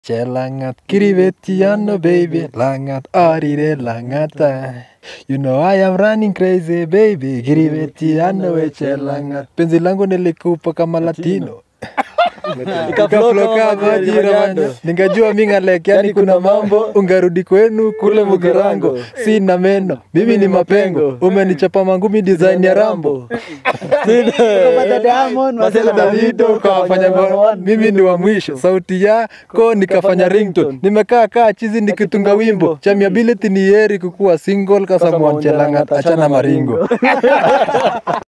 Chelangat kiribetiano baby langat arire langata You know I am running crazy baby kiribetiano we chelangat penzi langu nilikupa kama latino Ikafloka majira manyo Ningajua mi ngalek yani kuna mambo Ungarudi kwenu kule Mugirango Sina meno, mimi ni mapengo Umenichapa mangumi design ya Rambo Masela Davido kawafanya bo- mimi ni wa mwisho sauti yako nikafanya ringtone nimekaa kaa chizi nikitunga wimbo chamiability ni heri kukuwa single kasamwanchelanga achana maringo